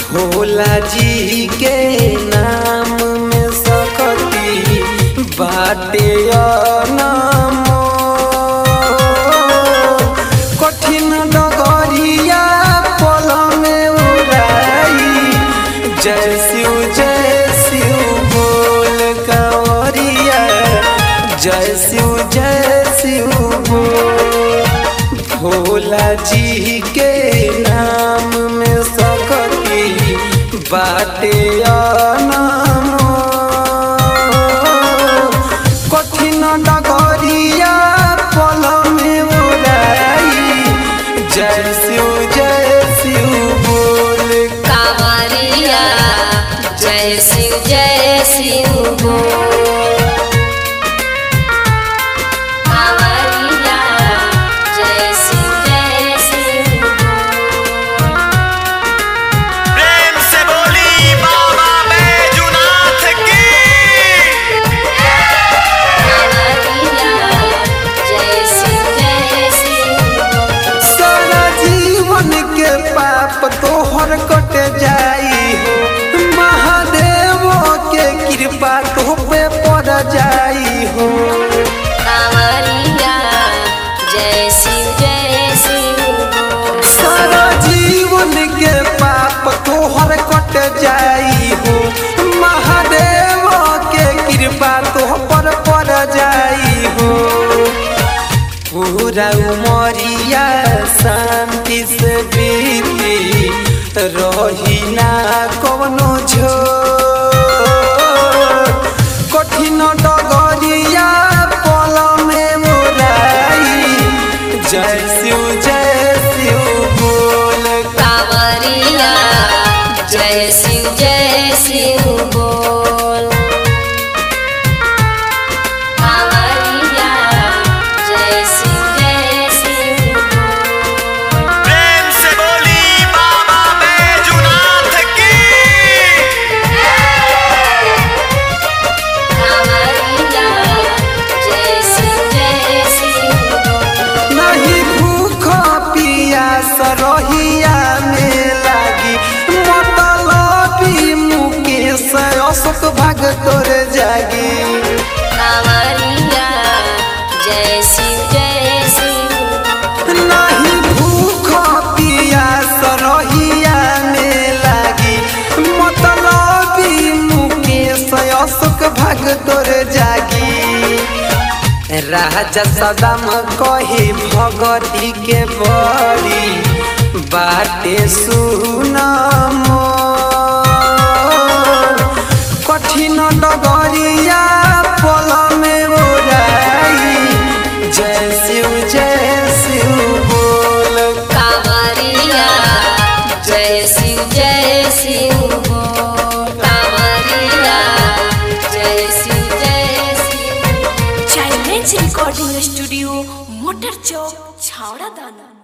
भोला जी के नाम में सकती बाटे अनमो कठिन डगरिया पल में उड़ाई जय शिव जय शिव बोल कंवरिया जय शिव जय शिव बोल भोला जी के नाम में सकती बाटे अनमो कठिन डगरिया पल में उड़ाई जय शिव जय शिव बोल कांवरिया जय शिव जय शिव बोल कांवरिया जय शिव जय शिव बोल प्रेम से बोली बाबा बैजुनाथ की कांवरिया जय शिव जय शिव बोल सारा जीवन के पाप तोहर कट जाई हो महादेव के कृपा तो पे पड़ जाई हो कांवरिया जय शिव जय शिव बोल सारा जीवन के पाप तोहर कट जाई हो महादेव के कृपा तो पर पड़ जाई हो पूरा उमरिया शांति से बीती रही ना कवनो झो कठिन डगरिया पल में मोराई जय शिव जय शिव बोल कांवरिया जय शिव जय शिव बोल कांवरिया जय शिव जय शिव बोल प्रेम से बोली बाबा बैजुनाथ की कांवरिया जय शिव जय शिव बोल नहीं भूख पियास रहिया में लागी मतलबी मुकेश अशोक भाग तोर जागी कांवरिया जय शिव जय शिव नहीं भूख पियास रहिया में लागी मतलबी मुकेश अशोक भाग तोर जागी राजा सदम कही भगती के बड़ी बाटे सुनमो कठिन डगरिया पल में उड़ाई जय शिव जय शिव बोल कांवरिया जय शिव जय शिव बोल कांवरिया जय शिव जय Shiv child recording studio motor चौक छावड़ा दाना